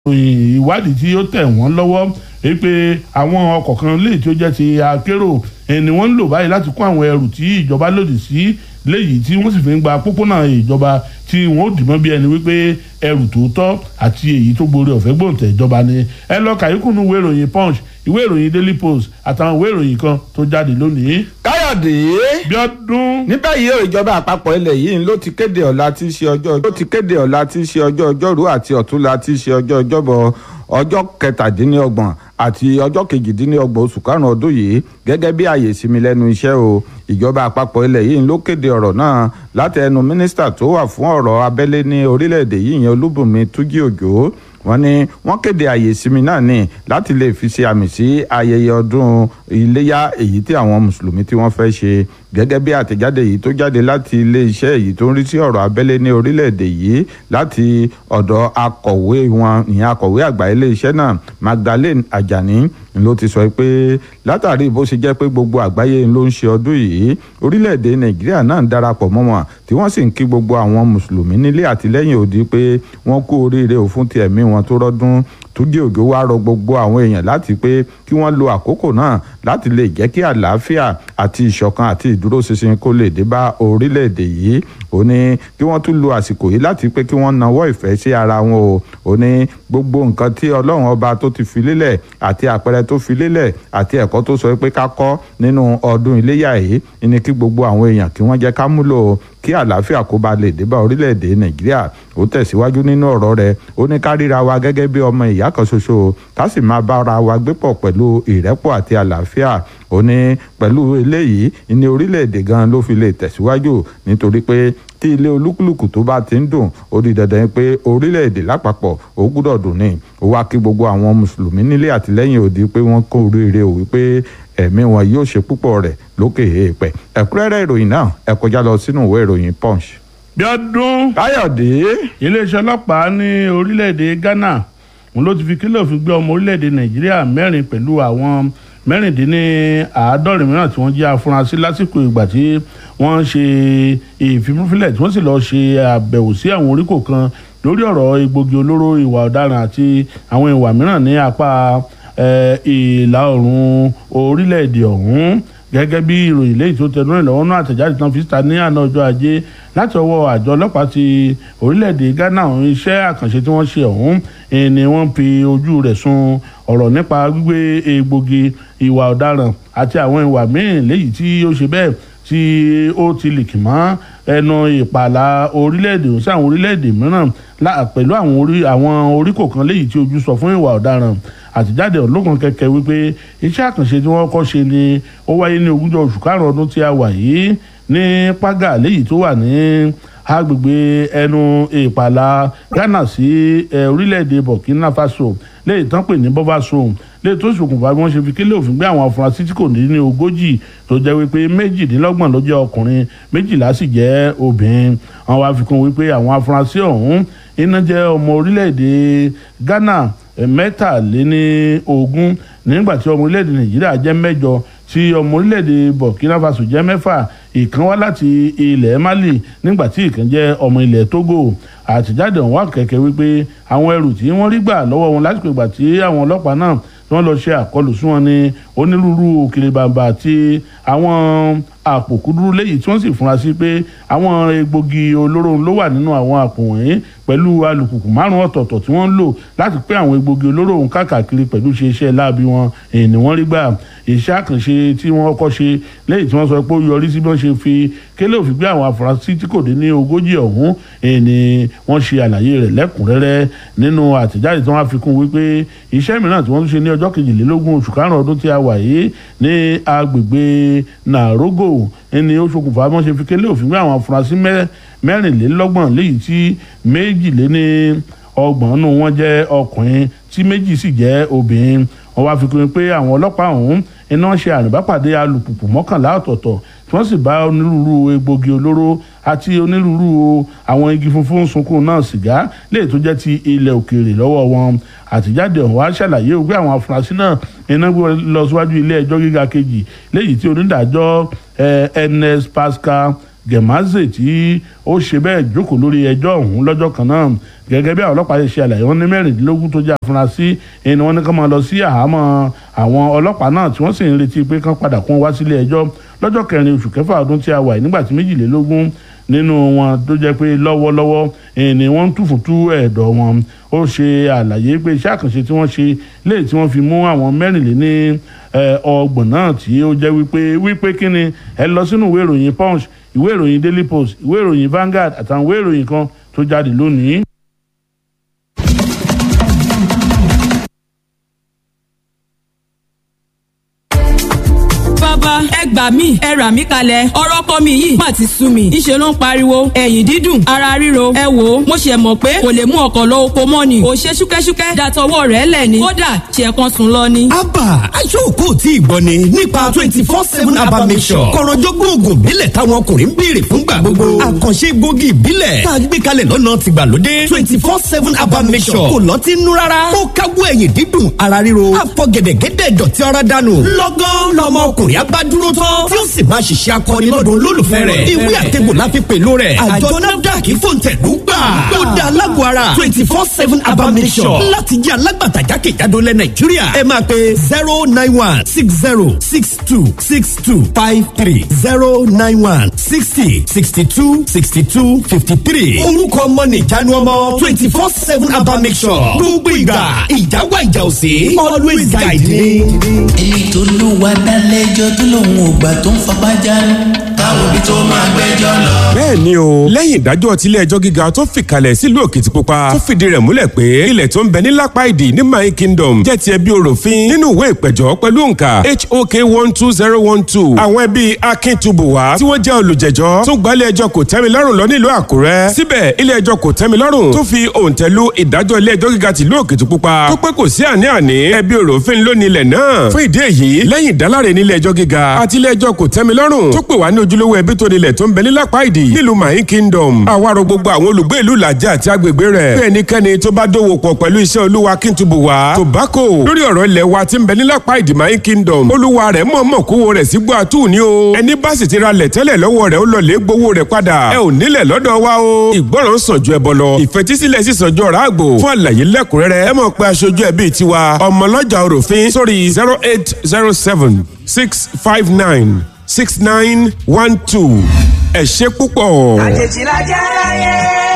ìròyìn ìwádìí tí ó tẹ̀ wọ́n lọ́wọ́ wípé àwọn ọkọ̀ kan léyìí tí ó jẹ́ ti akérò ni wọ́n ń lò báyìí láti kó àwọn ẹrù tí ìjọba lòdì sí léyìí tí wọ́n sì fi ń gba pópónà ìjọba tí wọ́n ó dìmọ́ bí ẹni wípé ẹrù tòótọ́ àti èyí tó gborí ọ̀fẹ́ gbòǹtẹ̀ ìjọba ni ẹ lọ kàyékùnú ìwé ìròyìn punch ìwé ìròyìn daily post àtàwọn ìwé ìròyìn kan tó jáde lónìí. káyọ̀dé bí ọdún níbẹ̀ yìí ó ìjọba àpapọ̀ ilẹ̀ yìí ló ti kéde ọ̀la tí í ṣe ọjọ́ ló ti kéde ọ̀la tí í ṣe ọjọ́ ọjọ́rú àti ọ̀túnla tí í ṣe ọjọ́ ọjọ́bọ̀ ọjọ́ kẹtàdínlọ́gbọ̀n àti ọjọ́ kejìdínlọ́gbọ̀n oṣù karùn-ún ọdún yìí gẹ́gẹ́ bí àyè ìsinmi lẹ́nu iṣẹ́ o ìjọba àpapọ̀ ilẹ̀ yìí ló kéde ọ̀rọ̀ náà láti ẹnu mínísítà tó wà fún ọ̀rọ̀ abẹ́lé ní orílẹ̀-èdè yìí yẹn olúbùnmi túnjí òjò wọ́n ní wọ́n kéde àyè ìsinmi náà ní láti lè fi ṣe àmì sí ayẹyẹ ọdún iléyà èyí tí àwọn mùsùlùmí tí wọ́n fẹ́ ṣe gẹ́gẹ́ bí àtẹ̀jáde yìí tó jáde láti iléeṣẹ́ èyí tó ń rí sí ọ̀rọ̀ abẹ́lé ní orílẹ̀-èdè yìí láti ọ̀dọ̀ akọ̀wé wọn ìyẹn akọ̀wé àgbà iléeṣẹ́ náà Magdalene Ajani ló ti sọ pé látàrí bó ṣe jẹ́ pé gbogbo àgbáyé ló ń ṣe ọdún yìí orílẹ̀-èdè Nàìjíríà náà ń darapọ̀ mọ́ wọn tí wọ́n sì ń kí gbogbo àwọn mùsùlùmí nílé àtìlẹ́yìn òdì pé wọ́n kú oríire òfin ti ẹ̀mí wọn tó rọ́dún túnjí òjò wá rọ gbogbo àwọn èèyàn láti pé kí wọ́n lo àkókò náà láti lè jẹ́ kí àlàáfíà àti ìṣọ̀kan àti ìdúróṣinṣin kó lè dé bá orílẹ̀-èdè yìí ó ní kí wọ́n tún lo àsìkò yìí láti pé kí wọ́n nawọ́ ìfẹ́ sí ara wọn o ó ní gbogbo nǹkan tí ọlọ́run ọba tó ti fi lélẹ̀ àti àpẹẹrẹ tó fi lélẹ̀ àti ẹ̀kọ́ tó sọ pé ká kọ́ nínú ọdún iléyà yìí ni kí gbogbo àwọn èèyàn kí wọ́n jẹ́ ká múlò kí àlàáfíà kó ba lè dé bá orílẹ̀-èdè nàìjíríà ó tẹ̀síwájú nínú ọ̀rọ̀ rẹ̀ ó ní ká ríra wa gẹ́gẹ́ bí ọmọ ìyá kan ṣoṣo ká sì máa bára wa gbé pọ̀ pẹ̀lú ìrẹ́pọ̀ àti àlàáfíà ó ní pẹ̀lú eléyìí ní orílẹ̀-èdè gan ló fi lè tẹ̀síwájú nítorí pé tí ilé olúkúlùkù tó bá ti ń dùn ó di dandan pé orílẹ̀-èdè lápapọ̀ ó gbúdọ̀ dùn ní ó wá kí gbogbo àwọn mùsùlùmí nílé àtìlẹ́yìn òdi pé wọ́n kó oríire ò wípé ẹ̀mí wọn yóò ṣe púpọ̀ rẹ̀ lókè èèpẹ̀ ẹ̀kúnrẹ́rẹ́ ìròyìn náà ẹ kọjá lọ sínú ìwé ìròyìn punch. bí ọdún káyọ̀dé iléeṣẹ́ ọlọ́pàá ní orílẹ̀-èdè Ghana òun ló ti fi kílò fi gbé ọmọ orílẹ̀-èdè Nàìjíríà mẹ́rin pẹ̀lú àwọn mẹ́rìndínláàádọ́rin mìíràn tí wọ́n jẹ́ afurasí lásìkò ìgbà tí wọ́n ń ṣe ìfimúfilẹ̀ tí wọ́n sì lọ́ọ́ ṣe àbẹ̀wò sí àwọn oríkò kan lórí ọ̀rọ̀ egbògi olóró ìwà ọ̀daràn àti àwọn ìwà mìíràn ní apá ìlà oòrùn orílẹ̀-èdè ọ̀hún gẹ́gẹ́ bí ìròyìn lẹ́yìn tó tẹnu rẹ̀ lọ́wọ́ náà àtẹ̀jáde tán fi síta ní àná ọjọ́ ajé láti ọwọ́ àjọ ọlọ́pàá ti orílẹ̀-èdè Ghana iṣẹ́ àkànṣe tí wọ́n ṣe ọ̀hún ni wọ́n fi ojú rẹ̀ sun ọ̀rọ̀ nípa gbígbé egbògi ìwà ọ̀daràn àti àwọn ìwà míì léyìí tí ó ṣe bẹ́ẹ̀ tí ó ti lè kì mọ́ ẹnu ìpàlà orílẹ̀-èdè sí àwọn orílẹ̀-èdè mìíràn pẹ̀lú àwọn oríkò kan léyìí tí ojú sọ fún ìwà ọ̀daràn àtijáde ọlọ́kan kẹ̀kẹ́ wípé iṣẹ́ àkànṣe tí wọ́n kọ́ ṣe ni ó wáyé ní ogúnjọ́ oṣù karùn-ún ọdún tí a wà yìí ní Paga léyìí tó wà ní agbègbè ẹnu ìpàlà Ghana sí orílẹ̀-èdè Burkina Faso léyìí tán pè ní bọ́fàsó léyìí tó ṣokùnfà bí wọ́n ṣe fi kílẹ̀ òfin gbé àwọn afurasí tí kò ní ní ogójì tó jẹ́ wípé méjìdínlọ́gbọ̀n ló jẹ́ ọkùnrin méjìlá sì jẹ́ obìnrin àwọn wá fi kún wípé àwọn afurasí ọ̀hún iná jẹ́ ọmọ orílẹ̀-èdè Ghana mẹ́tàléní ogún nígbà tí ọmọ orílẹ̀-èdè Nàìjíríà jẹ́ mẹ́jọ tí ọmọ orílẹ̀-èdè Burkina Faso jẹ́ mẹ́fà ìkan wá láti ilẹ̀ Mali nígbà tí ìkan jẹ́ ọmọ ilẹ̀ Togo àtìjáde ọ̀hún wà kẹ̀kẹ́ wípé àwọn ẹrù tí wọ́n rí gbà lọ́wọ́ wọn lásìkò ìgbà tí àwọn ọlọ́pàá náà tí wọ́n lọ ṣe àkọlù sí wọn ní onírúurú òkèlè bàbà àti àwọn àpò kúdúrú léyìí tí wọ́n sì fura sí pé àwọn egbògi olóró ló wà nínú àwọn àpò wọ̀nyí pẹ̀lú alùpùpù márùn ọ̀tọ̀ọ̀tọ̀ tí wọ́n ń lò láti pé àwọn egbògi olóró òun káàkiri pẹ̀lú ṣe iṣẹ́ láabi wọn èyí ni wọ́n rí gbà iṣẹ́ àkànṣe tí wọ́n kọ́ ṣe lẹ́yìn tí wọ́n sọ pé ó yọrí sí bí wọ́n ṣe fi kélé òfin gbé àwọn afurasí tí kò dé ní ogójì ọ̀hún èyí ni wọ́n ṣe àlàyé rẹ̀ lẹ́kùnrẹ́rẹ́ nínú àtẹ̀jáde tí wọ́n á fi kún wípé iṣẹ́ mìíràn tí wọ́n tún ṣe ní ọjọ́ kejìlélógún oṣù karùn-ún ọdún tí a wà yìí ní agbègbè Narogo ẹni ó ṣokùnfà bí wọ́n ṣe fi kélé òfin gbé àwọn afurasí mẹ́rìnlélọ́gbọ̀n léyìí tí méjìléní ọgbọ̀n nù wọ́n jẹ́ ọkùnrin tí méjì sì jẹ́ obìnrin wọ́n wá fi kún pé àwọn ọlọ́pàá ọ̀hún iná ṣe àrùbápàdé alùpùpù mọ́kànlá ọ̀tọ̀ọ̀tọ̀ tí wọ́n sì bá onírúurú egbògi olóró àti onírúurú àwọn igi funfun sunkún náà sìgá léè tó jẹ́ ti ilẹ̀ òkèèrè lọ́wọ́ wọn àtijáde ọ̀hún wá ṣàlàyé ògbé àwọn afurasí náà iná gbé lọ síwájú ilé ẹjọ́ gíga kejì léyìí tí onídàájọ́ ns pascal gemaze tí ó ṣe bẹ́ẹ̀ jókòó lórí ẹjọ́ ọ̀hún lọ́jọ́ kan náà gẹ́gẹ́ bí àwọn ọlọ́pàá ṣe ṣe àlàyé wọn ní mẹ́rìndínlógún tó jẹ́ afurasí ẹni wọn ní kán máa lọ sí àhámọ́ àwọn ọlọ́pàá náà tí wọ́n sì ń retí pé kán padà kún wá sílé ẹjọ́ lọ́jọ́ kẹrin oṣù kẹfà ọdún tí a wà yìí nígbà tí méjìlélógún nínú wọn tó jẹ́ pé lọ́wọ́lọ́wọ́ ni wọ́n ń tùfùtù ẹ̀dọ̀ wọn ó ṣe àlàyé pé iṣẹ́ àkànṣe tí wọ́n ṣe léyìí tí wọ́n fi mú àwọn mẹ́rìnléní ọgbọ̀n náà tí ó jẹ́ wípé wípé kí ni ẹ lọ sínú ìwé ìròyìn punch ìwé ìròyìn daily post ìwé ìròyìn Vanguard àtàwọn ìwé ìròyìn kan tó jáde lónìí. bàbá ẹ gbà mí ẹ rà mí kalẹ̀ ọ̀rọ̀ ọkọ mi yìí má ti sú mi ìṣe ló ń pariwo ẹ̀yìn dídùn ara ríro ẹ wò ó mo ṣe mọ̀ pé kò lè mú ọkọ̀ lọ oko mọ́ ni ò ṣe ṣúkẹ́ṣúkẹ́ dàtọwọ́ rẹ̀ lẹ̀ ni kódà ṣe kan sùn lọ ni. abba aṣọ́kò tí ìgbọ́ ni nípa twenty four seven abba mission kọ̀rọ̀jọ́gbọ́n oògùn ìbílẹ̀ táwọn ọkùnrin ń béèrè fúngbà gbogbo àkànṣe egbògi ìbílẹ̀ tá a gbé kalẹ̀ lọ́nà tìgbàlódé twenty four seven abba mission kò lọ́tí nú rárá ó káwọ́ ẹ̀yìn dídùn ara ríro àfọ̀gẹ̀dẹ̀gẹ̀dẹ̀ dọ̀tí ara dànù lọ́gán lọ́mọ ọkùnrin abá dúró tán tí ó sì máa ṣiṣẹ́ akọni lọ́dún olólùfẹ́ rẹ̀ ìwé àtẹ̀gbò la fi pèlò rẹ̀ àjọ nafdac fòǹtẹ̀lú gbà ó da alágbó ara twenty four seven abamisọ̀ láti jẹ́ alágbàtà jákèjádò lẹ̀ nàìjíríà ẹ máa pe zero nine one six zero six two six two five three zero nine one sixty sixty two sixty two fifty three orúkọ ọmọ nìjánu ọmọ twenty four seven abamisọ̀ gbogbo ìgbà ìjáwá ìjà òsè always guide me. èyí tó lù wá dálẹ́jọ́ tó lòun ò gbà tó ń fapá jánu káwọn ibi tó máa gbẹ́jọ́ lọ. bẹ́ẹ̀ ni o lẹ́yìn ìdájọ́ tilé ẹjọ́ gíga tó fìkàlẹ̀ sílùú òkìtìpupa tó fìdí rẹ̀ múlẹ̀ pé ilẹ̀ tó ń bẹ ní lápá ìdí ní my kingdom jẹ́ ti ẹbí oròfin nínú ìwé ìpẹ̀jọ́ pẹ̀lú òǹkà hok one two zero one two àwọn ẹbí akíntubuwa tí wọ́n jẹ́ olùjẹ́jọ́ tún gbalẹ̀ ẹjọ́ kò tẹ́mi lọ́rùn lọ nílùú àkúrẹ́ síbẹ̀ ilé ẹjọ́ kò tẹ́mi lọ́rùn tó fi òǹtẹ̀lú ìdájọ́ ilé ẹjọ́ gíga tìlú òkìtìpupa tó pé kò sí àní-àní ẹbí oròfin lónìí ilẹ̀ náà fún ìdí èyí lẹ́yìn ìdáláre nílé ẹjọ́ gíga àti ilé ẹjọ́ kò tẹ́mi lọ́rùn tó pè wá ní ojúlówó ẹbí tó nílẹ̀ tó ń bẹ ní lápá ìdí nílùú mayin kingdom àwárò gbogbo àwọn olùgbé ìlú làjẹ́ àti agbègbè rẹ̀ bí ẹnikẹ́ni tó bá dòwò pọ̀ pẹ̀lú iṣẹ́ olúwa kíntubuwa tobacco lórí ọ̀rọ̀ ilẹ̀ wa tí ń bẹ ní lápá ìdí mayin kingdom olúwa rẹ̀ mọ̀ọ́mọ̀ kówó rẹ̀ sí gbọ́ àtú ni o ẹni bá sì ti ra lẹ̀ tẹ́lẹ̀ lọ́wọ́ rẹ̀ ó lọ lè gbowó rẹ̀ padà ẹ ò nílẹ̀ lọ́dọ̀ wa o ìgbọràn sàn ju ẹbọ lọ ìfetísílẹ̀ sì sàn ju ọ̀rá àgbò fún àlàyé lẹ́kùnrẹ́rẹ́ ẹ mọ̀ pé aṣojú ẹbí tiwa ọmọlọ́jà òròfin sórí zero eight zero seven six five nine six nine one two ẹ ṣe púpọ̀. àjèjì la jẹ́ láyé.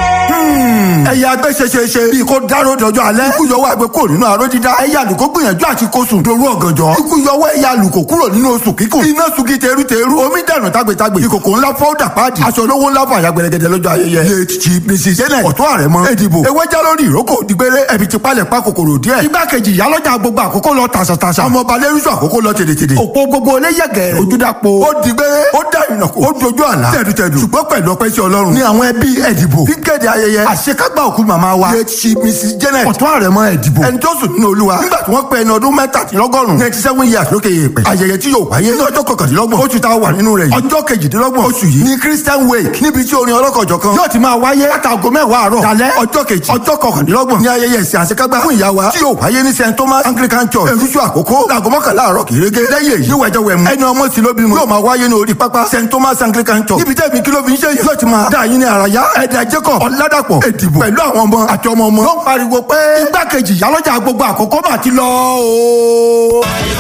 ẹ̀yà agbẹ́sẹ̀ṣẹṣe bíi kó dáró dọjọ́ alẹ́ ikú yọwọ́ àgbẹ̀ kúrò nínú aró dídá ẹ̀yà àlùkò gbìyànjú àti kó sùn dorú ọ̀gànjọ́ ikú yọwọ́ ẹ̀yà àlùkò kúrò nínú oṣù kíkùn iná sugi teruteru omi dànù tágbétágbé ìkòkò ńlá fọ́ọ̀dà páàdì aṣọ olówó ńlá fàyà gbẹlẹgẹdẹ lọ́jọ́ ayẹyẹ late chief mrs janet ọ̀tún ààrẹ mọ́ ẹ̀dìbò ewé já lórí ìrókò dìgbére ẹ̀bì ti palẹ̀ pa kòkòrò díẹ̀ igbákejì ìyálọ́jà gbogbo àkókò lọ tàṣàtàṣà ọmọọba lẹ́rìṣọ àkókò lọ tèdètèdè òpó gbogbo oléyẹ̀gẹ̀ ojúdàpọ̀ ó dìgbére ó dá ìnàkó ó dojú àlá tẹ̀dùtẹ̀dù ṣùgbọ́n pẹ̀lú ọpẹ́ sí ọlọ́run ní àwọn ẹbí ẹ̀dìbò kíkéde ayẹyẹ àṣekágbá òkú màmá wa late chief mrs janet ọ̀tún ààrẹ mọ́ ẹ̀dìbò ẹni tó sùn nínú olúwa nígbà tí wọ́n pẹ́ ẹni ọdún mẹ́tàdínlọ́gọ́rùn-ún ninety seven years lókè yèèpẹ̀ ayẹyẹ tí yóò wáyé ní ọjọ́ kọkàndínlọ́gbọ̀n oṣù tá a wà nínú rẹ̀ yìí ọjọ́ kejìdínlọ́gbọ̀n oṣù yìí ní christian wake níbi tí orin ọlọ́kọ̀jọ̀ kan yóò ti máa wáyé látago mẹ́wàá àárọ̀ dalẹ́ ọjọ́ kejì ọjọ́ kọkàndínlọ́gbọ̀n ní ayẹyẹ ìsìn àṣekágbá fún ìyá wa tí yóò wáyé ní st thomas anglican church èrúṣu àkókò láago mọ́kànlá àárọ̀ kìrẹ́gẹ́ lẹ́yìn èyí wẹ̀jẹ̀ wẹ̀mú ẹni ọmọ sí lóbi mu yóò máa wáyé ní orí pápá st thomas anglican church níbi tẹ́ẹ̀mí kí ló fi ń ṣe yóò ti máa dá yín ní àràyá ẹ̀dà jacob ọ̀làdàpọ̀ èdìbò pẹ̀lú àwọn ọmọ àti ọmọ ọmọ ló ń pariwo pé igbákejì ìyálọ́jà gbogbo àkókò mà ti lọ o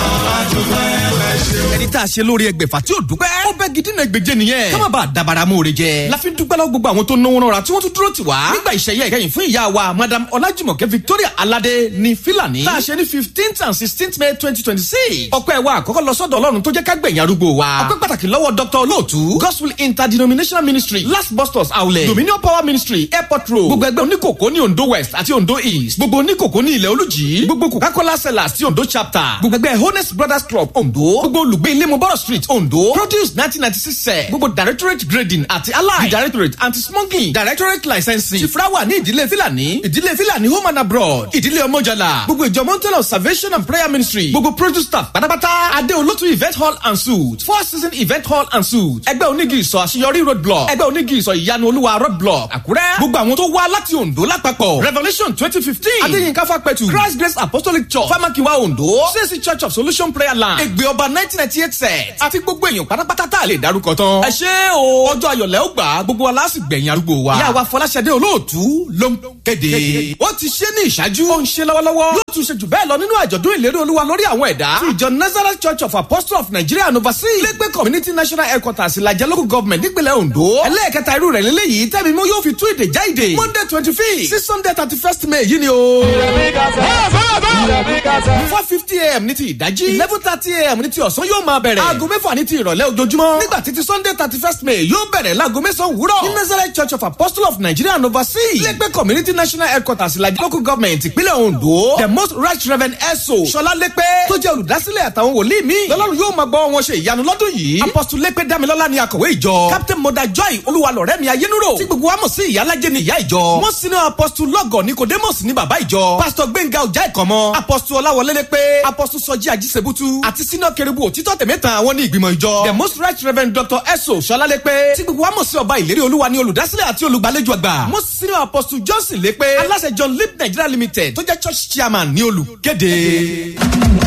ẹni tá a ṣe lórí ẹgbẹ̀fà tí ò dúpẹ́. ó bẹ́ gidi náà gbèjẹ nìyẹn. ká má bàa dabara mú oore jẹ. la fi ń dúpẹ́ lọ́wọ́ gbogbo àwọn tó náwó náà tí wọ́n tún dúró tì wá. nígbà ìṣẹ̀yẹ ìkẹyìn fún ìyá wa madam ọlájùmọ̀kẹ́ victoria aládé ní fílàní. tá a ṣe ní fifteenth and sixteenth may twenty twenty six. ọpẹ́ wa àkọ́kọ́ lọ sọ́dọ̀ ọlọ́run tó jẹ́ ká gbẹ̀yìn arúgbó wa. ọpẹ́ pàtàkì lọ́wọ́ dr olóòtú gospel interdenominational ministry last bus stop outlet dominion power ministry airport road gbogbo ẹgbẹ́ oníkòkó ní ondo west àti ondo east gbogbo oníkòkó ní ilẹ̀ olùjì gbogbo coca-cola sellers ti ondo chapter gbogbo ẹgbẹ́ honest brothers club ondo gbogbo olùgbé ilé mobile street ondo produce nineteen ninety six sẹ gbogbo directorate grading àti allied the directorate anti smuggling directorate licensing ti fúláwà ní ìdílé fílàní ìdílé fílàní home and abroad ìdílé ọmọjàlá gbogbo ìjọ mountain of salvation and prayer ministry gbogbo produce staff pátápátá adé olótú event hall and suit four season event hall and suit ẹgbẹ́ onígi ìsọ̀ àṣeyọrí road block ẹgbẹ́ onígi ìsọ̀ ìyanu olúwa road block àkúrẹ́ gbogbo àwọn tó wá láti ondo lápapọ̀ revolution twenty fifteen adéyínká fapẹ̀tù christ grace apostolic church famakiwa ondo csc church of solution prayer land ègbè ọba nineteen ninety eight set àti gbogbo èèyàn pátápátá tá a lè dárúkọ tán. ẹ ṣé o ọjọ́ ayọ̀lẹ́ ó gbà gbogbo wa láti gbẹ̀yìn arúgbó wa. ìyá wa fọláṣadé olóòtú ló ń kéde. ó ti ṣe ní ìṣáájú. ó ń ṣe lọ́wọ́lọ́wọ́. yóò tún ṣe jù bẹ́ẹ̀ lọ nínú àjọ̀dún ìlérí olúwa lórí àwọn ẹ̀dá. ti ìjọ nazareth church of apostles of nigeria and overseas. lẹ́gbẹ́ community national headquarters ìlàjẹ local government nípínlẹ̀ ondo. ẹlẹ́ẹ̀kẹta irú rẹ̀ lélẹ́yìí tẹ́mi mú yóò fi tú èdè já èdè. monday twenty fifth sí sunday thirty first may yìí ni o. four fifty am ní ti ìdájí. eleven thirty am ní ti ọ̀sán yóò máa bẹ̀rẹ̀. aago mẹ́fà ní ti ìrọ̀lẹ́ ojoojúmọ́. nígbà títí sunday thirty first may yóò bẹ̀rẹ̀ láago mẹ́sàn-án wúrọ̀. ní nazareth church of apostles of nigeria and overseas. lẹ́gbẹ́ community national headquarters ìlàjẹ local government ìpínlẹ̀ ondo. the most right reverend eso sọlá lẹ́pẹ́ tó jẹ́ olùdásílẹ̀ àtàwọn wòlíì mi. lọ́lọ́run yóò máa gbọ́ wọn ṣe ìyanu lọ́dún yìí. apostle lẹ́pẹ́ dámilọ́lá ni akọ̀wé ìjọ. captain moda joy olúwalọ̀rẹ́ mi ayélujára. tí gbogbo wa mọ̀ sí ìyálàjẹ́ ni ìyá ìjọ. wọ́n sinú apostle lọ́gọ̀ nicodemus ní bàbá ìjọ. pastor gbẹ̀ngà ọjà ìkọ̀mọ́. apostle ọláwọlé lẹ́pẹ́. apostle sọjí àjíṣebútú. àti sínú kẹrìbù òtítọ́ tẹ̀mẹ́ta àwọn ní ìgbìmọ̀ ìjọ. the most right reverend dr eso sọlá lẹ́pẹ́. tí gbogbo wa mọ̀ sí ọba ìlérí olúwa ní olùdásílẹ̀ àti olùgbàlejò àgbà. most senior apostle johnson lẹ́pẹ́. aláṣẹ john lip nigeria limited tó jẹ́ church chairman ní olùkéde.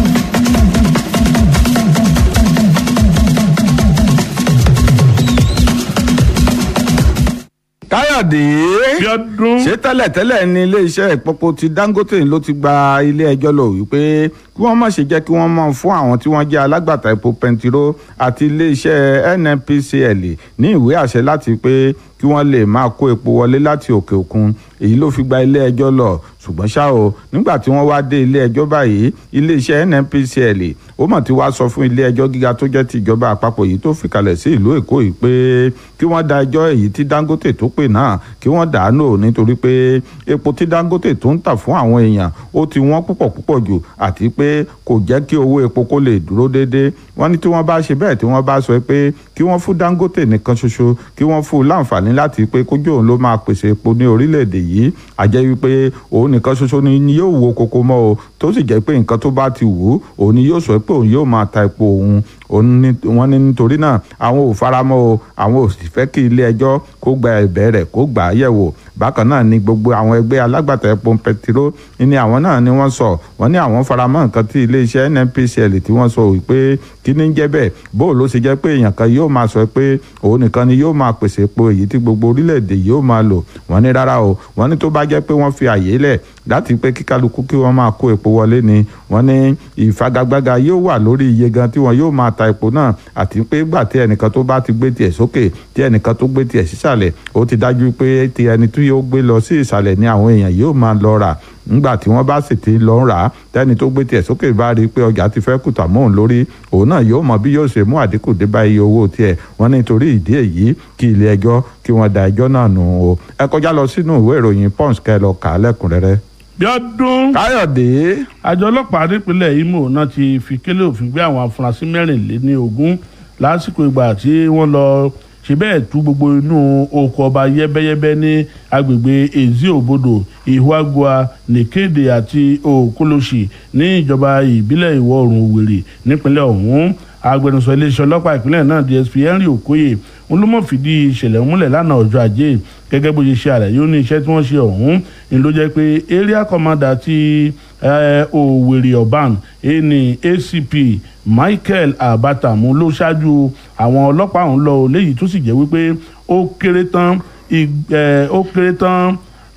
káyọ̀dé Bíọ́dún. ṣé tẹ́lẹ̀tẹ́lẹ̀ ni iléeṣẹ́ ìpọ́pọ̀ ti dangote ló ti gba ilé ẹjọ́ lọ wípé kí wọ́n má ṣe jẹ́ kí wọ́n máa fún àwọn tí wọ́n jẹ́ alágbàtà epo pẹntiró àti iléeṣẹ́ nnpcl ní ìwé àṣẹ láti pé kí wọ́n lè máa kó epo wọlé láti òkè òkun èyí ló fi gba ilé ẹjọ́ lọ ṣùgbọ́n ṣá o nígbà tí wọ́n wá dé ilé ẹjọ́ báyìí iléeṣẹ́ nnpcl ó mọ̀ tí wàá sọ fún ilé ẹjọ́ gíga tó jẹ́ ti ìjọba àpapọ̀ yìí tó fìkàlẹ̀ sí ìlú èkó yìí pé kí wọ́n da ẹjọ́ èyí tí dangote tó pè náà kí wọ́n dàánù nítorí pé epo tí dangote tó ń tà fún àwọn èèyàn ó ti wọ́n púpọ̀ púpọ̀ jù àti pé kò jẹ́ kí owó epo kó lè dúró déédéé wọ́n ní tí wọ́n bá ṣe bẹ́ẹ̀ tí wọ́n bá sọ pé kí wọ́n fún dangote nìkan ṣoṣo kí wọ́n fún un láǹfààní láti pé kójú òun ló máa pèsè epo ní orílẹ̀-èdè yìí àjẹ́ wípé òun nìkan ṣoṣo ni yóò wo koko mọ́ o tó sì jẹ́ pé nǹkan tó bá ti wù ú òun ni yóò sọ pé òun yóò máa ta epo òun wọ́n ní nítorí náà àwọn ò faramọ́ o àwọn ò sì fẹ́ kí ilé ẹjọ́ kó gba ẹ̀bẹ̀ rẹ̀ kó gbà á yẹ̀wò bákan náà ni gbogbo àwọn ẹgbẹ́ alágbàtà epo pẹtiró ní àwọn náà ni wọ́n sọ wọ́n ní àwọn faramọ́ nǹkan tí iléeṣẹ́ nnpcl tí wọ́n sọ wípé kí ní jẹ́ bẹ́ẹ̀ bó ló ṣe jẹ́ pé èèyàn kan yóò máa sọ pé òun nìkan ni yóò máa pèsè epo èyí tí gbogbo orílẹ̀-èdè yóò máa lò wọ́n ní rárá o wọ́n ní tó bá jẹ́ pé wọ́n fi àyè lẹ̀ láti pé kíkálukú kí wọ́n máa kó epo wọlé ni wọ́n ní ìfagagbága yóò wà lórí iye gan tí wọ́n yóò máa ta epo náà àti pé gbà tí ẹnìkan tó bá ti gbé tiẹ̀ sókè tí ẹnìkan tó gbé tiẹ̀ sísàlẹ̀ ó ti dájú pé ti ẹni tí yóò gbé lọ sí ìsàlẹ̀ ni àwọn èèyàn yóò máa lọ rà ńgbà tí wọ́n bá sì ti lọ rà á tẹ́ni tó gbé tiẹ̀ sókè bá rí i pé ọjà ti fẹ́ kùtà mọ́ òun lórí òun náà yóò mọ bí yóò ṣe mú àdínkù dé bá iye owó tiẹ̀ wọ́n nítorí ìdí èyí kí ilé ẹjọ́ kí wọ́n da ẹjọ́ náà nù o ẹ kọjá lọ sínú ìwé ìròyìn punch kẹ́ lọ kà á lẹ́kùnrẹ́rẹ́. Bíọ́dún. káyọ̀dé. àjọ ọlọ́pàá nípínlẹ̀ Imo náà ti fi kélé òfin gbé àwọn afurasí mẹ́rìnléní ogún lásìkò ìgbà tí wọ́n lọ ṣe bẹ́ẹ̀ tú gbogbo inú oko ọba yẹ́bẹ́yẹ́bẹ́ ní agbègbè eziobodo ihuagua nìkéde àti okolosi ní ìjọba ìbílẹ̀ ìwọ̀ oòrùn òwèrè nípínlẹ̀ ọ̀hún agbẹnusọ iléeṣẹ́ ọlọ́pàá ìpínlẹ̀ náà DSP Henry Okoye ń ló mọ̀ fìdí ìṣẹ̀lẹ̀ múlẹ̀ lánàá ọjọ́ ajé gẹ́gẹ́ bó ṣe ṣe àlàyé ó ní iṣẹ́ tí wọ́n ṣe ọ̀hún ni ló jẹ́ pé area commander ti Òwèrè Ọ̀bàn ẹni ACP Michael Abatamu ló ṣáájú àwọn ọlọ́pàá ọ̀hún lọ léyìí tó sì jẹ́ wípé ó kéré tán ó kéré tán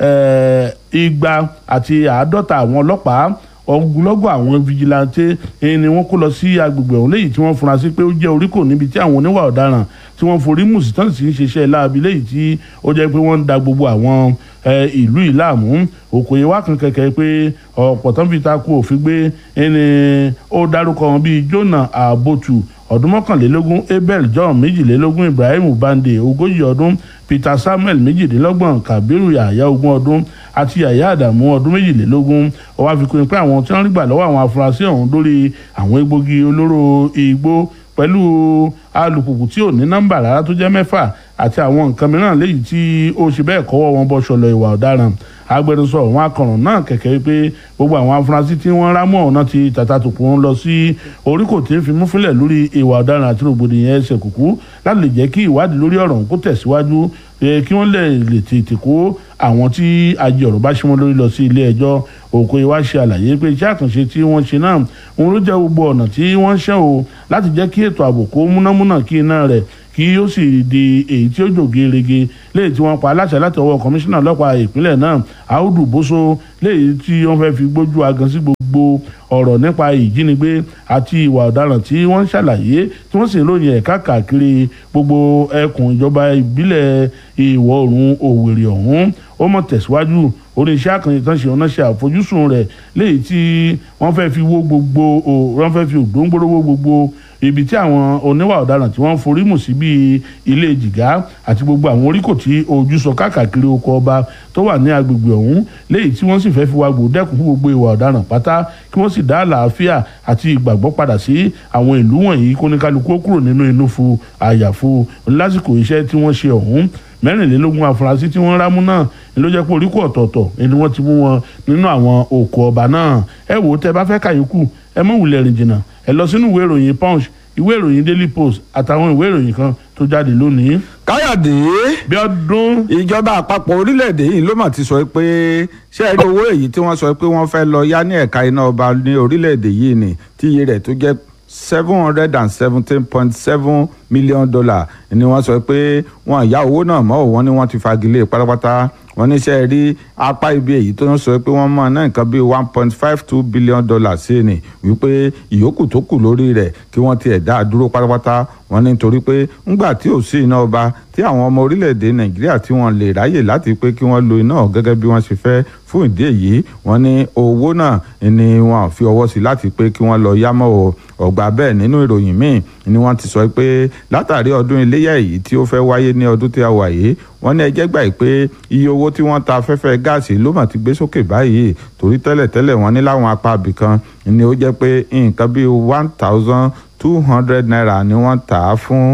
igba àti àádọ́ta àwọn ọlọ́pàá ogunlọ́gọ̀ àwọn fijilanté ni wọ́n kó lọ sí agbègbè ọ̀hún léyìí tí wọ́n fura sí pé ó jẹ́ oríkò níbi tí àwọn oníwà ọ̀daràn tí wọ́n forí mùsí tán sì ń ṣiṣẹ́ láabi léyìí tí ó jẹ́ pé wọ́n ń da gbogbo àwọn ìlú yìí láàmú òkòyè wá kan kẹ̀kẹ́ pé ọ̀pọ̀ tán fi ta ku òfin gbé ẹni ó dárúkọ wọn bíi Jonah Abotu ọdún mọ́kànlélógún Abel John méjìlélógún Ibrahim Bande ogójì ọdún Peter Samuel méjìlélọ́gbọ̀n Kabiru Yahaya ogún ọdún àti Yahaya Adamu ọdún méjìlélógún ó wá fi kún pé àwọn tí wọ́n rí gbà lọ́wọ́ àwọn afurasí ọ̀hún lórí àwọn egbògi olóró igbó pẹ̀lú alùpùpù tí ò ní nọ́mbà rárá tó jẹ́ mẹ́fà àti àwọn nǹkan mìíràn léyìí tí ó ṣe bẹ́ẹ̀ kọ́wọ́ wọn bọ́ ṣọlọ ìwà ọ̀daràn agbẹnusọ àwọn akọ̀ràn náà kẹ̀kẹ́ pé gbogbo àwọn afurasí tí wọ́n rámú ọ̀nà ti tàtàtùkù wọn lọ sí oríkò tí ń fi mú fílẹ̀ lórí ìwà ọ̀daràn àti rògbòdìyàn ẹsẹ̀ kùkú láti lè jẹ́ kí ìwádìí lórí ọ̀rọ̀ kó tẹ̀síwájú eh, kí wọ́n lè lè tètè kó àwọn tí ajé ọ̀rọ̀ bá ṣe wọn lórí lọ sí ilé ẹjọ́ Okoye wá ṣe àlàyé pé iṣẹ́ àkànṣe tí wọ́n ṣe náà òun ló jẹ́ gbogbo ọ̀nà tí wọ́n ṣe o láti jẹ́ kí ètò ààbò kó múnámúná kí iná rẹ̀ kí ó sì di èyí tí ó jò gerege léyìí tí wọ́n pa aláṣẹ láti ọwọ́ kọmíṣánná ọlọ́pàá ìpínlẹ̀ náà Audu Boso léyìí tí wọ́n fẹ́ fi gbójú agan sí gbogbo ọ̀rọ̀ nípa ìjínigbé àti ìwà ọ̀daràn tí wọ́n ń ṣàlàyé tí wọ́n sì ń ròyìn ẹ̀ka káàkiri gbogbo ẹkùn ìjọba ìbílẹ̀ ìwọ̀ oòrùn Òwèrè ọ̀hún ó mọ̀ tẹ̀síwájú oníṣẹ́ àkànṣe tán ṣe ọ̀nà ṣe àfojúsùn rẹ̀ léyìí tí wọ́n fẹ́ fi wó gbogbo wọ́n fẹ́ fi ògbóngbòrò wó gbogbo ibi tí àwọn oníwà ọ̀daràn tí wọ́n ń forí mù sí bíi ilé jìgá àti gbogbo àwọn oríkò tí ojú sọ káàkiri oko ọba tó wà ní agbègbè ọ̀hún léyìí tí wọ́n sì fẹ́ fi wá gbò dẹ́kun fún gbogbo ìwà ọ̀daràn pátá kí wọ́n sì dá àlàáfíà àti ìgbàgbọ́ padà sí àwọn ìlú wọ̀nyí kóníkálukú kúrò nínú inú fu àyàfu lásìkò iṣẹ́ tí wọ́n ṣe ọ̀hún mẹ́rìnlélógún afurasí tí wọ́n rámú náà ló jẹ́ pé oríkò ọ̀tọ̀ọ̀tọ̀ ni wọ́n ti mú wọn nínú àwọn oko ọba náà ẹ wò ó tẹ bá fẹ́ kàyókù ẹ mọ̀ wulẹ̀ rìn jìnnà ẹ lọ sínú ìwé ìròyìn punch ìwé ìròyìn daily post àtàwọn ìwé ìròyìn kan tó jáde lónìí. káyọ̀dé bí ọdún. ìjọba àpapọ̀ orílẹ̀-èdè yìí ló mà ti sọ pé ṣé ẹ rí owó èyí tí wọ́n sọ pé wọ́n fẹ́ lọ yá ní ẹ̀ka iná ọba ní orílẹ̀-èdè yìí ni tí iye rẹ̀ tó jẹ́ seven hundred and seventeen point seven million dollar ni wọ́n sọ pé wọ́n yá owó náà mọ́ òun ni wọ́n ti fagilé pátápátá wọ́n níṣẹ́ rí apá ibi èyí tó ń sọ pé wọ́n mọ̀ náà nǹkan bíi one point five two billion dollars sí ni wípé ìyókù tó kù lórí rẹ̀ kí wọ́n tiẹ̀ dá a dúró pátápátá wọ́n ní nítorí pé ńgbà tí ò sí iná ọba tí àwọn ọmọ orílẹ̀-èdè nàìjíríà tí wọ́n lè ráyè láti pé kí wọ́n lo iná gẹ́gẹ́ bí wọ́n ṣe fẹ́ fún ìdí èyí wọ́n ní owó náà ni wọ́n fi ọwọ́ sí láti pé kí wọ́n lọ yámọ́ o ọ̀gbà bẹ́ẹ̀ nínú ìròyìn míì ni wọ́n ti sọ pé látàrí ọdún iléyà èyí tí ó fẹ́ wáyé ní ọdún tí a wà yìí wọ́n ní ẹjẹ́ gbà pé iye owó tí wọ́n ta afẹ́fẹ́ gáàsì ló mà ti gbé sókè báyìí torí tẹ́lẹ̀tẹ́lẹ̀ wọ́n ní láwọn apá ibìkan ni ó jẹ́ pé nǹkan bíi one thousand two hundred naira ni wọ́n tà á fún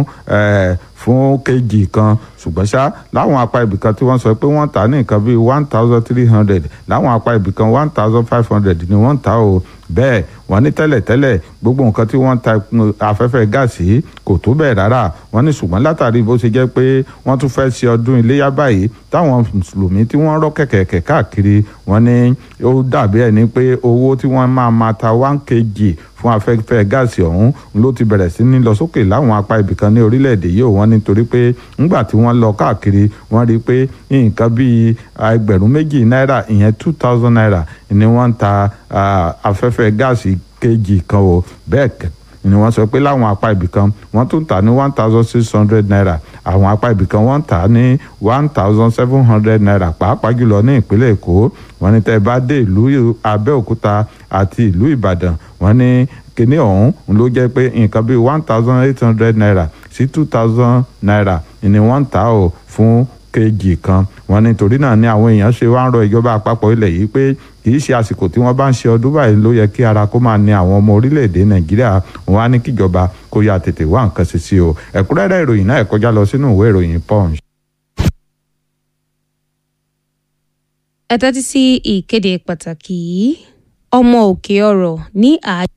fún kejì kan ṣùgbọ́n ṣá láwọn apá ibìkan tí wọ́n sọ pé wọ́n tà á ní nǹkan bíi one thousand three hundred láwọn apá ibìkan one thousand five hundred ni wọ́n tà á o bẹ́ẹ̀ wọ́n ní tẹ́lẹ̀tẹ́lẹ̀ gbogbo nǹkan tí wọ́n ta afẹ́fẹ́ gáàsì kò tó bẹ́ẹ̀ rárá wọ́n ní ṣùgbọ́n látàrí bó ṣe jẹ́ pé wọ́n tún fẹ́ ṣe ọdún iléyà báyìí táwọn mùsùlùmí tí wọ́n rọ́ kẹ̀kẹ̀kẹ̀ káàkiri wọ́n ní ó dàbí ẹni pé owó tí wọ́n máa ma ta one kg fún afẹ́fẹ́ gáàsì ọ̀hún ló ti bẹ̀rẹ̀ sí ní lọ sókè láwọn apá ibìkan ní orílẹ̀-èdè yìí wọ́n nítorí pé ńgbà tí wọ́n lọ káàkiri wọ́n rí i pé nǹkan bíi ẹgbẹ̀rún méjì náírà ìyẹn two thousand naira ni wọ́n ń ta afẹ́fẹ́ gáàsì kejì kan o bẹ́ẹ̀ ni wọ́n sọ pé láwọn apá ibìkan wọ́n tún tà ní one thousand six hundred naira àwọn apá ibìkan wọ́n tà ní one thousand seven hundred naira pàápàá jùlọ ní ìpínlẹ̀ èkó wọ́n ní tẹ́ bá dé ìlú abẹ́òkúta àti ìlú ìbàdàn wọ́n ní kíní ọ̀hún ló jẹ́ pé nǹkan bíi one thousand eight hundred naira sí two thousand naira ni wọ́n ń tà ó fún kejì kan wọ́n ní torí náà ni àwọn èèyàn ṣe wá ń rọ ìjọba àpapọ̀ ilẹ̀ yìí pé kì í ṣe àsìkò tí wọ́n bá ń ṣe ọdún báyìí ló yẹ kí ara kó máa ní àwọn ọmọ orílẹ̀-èdè nàìjíríà wọn á ní kíjọba kó yá tètè wá nǹkan ṣe sí o ẹ̀kúnrẹ́rẹ́ ìròyìn náà ẹ̀ kọjá lọ sínú ìwé ìròyìn punch. ẹ tẹ́tí sí ìkéde pàtàkì yìí ọmọ òkè ọ̀rọ̀ ní àájá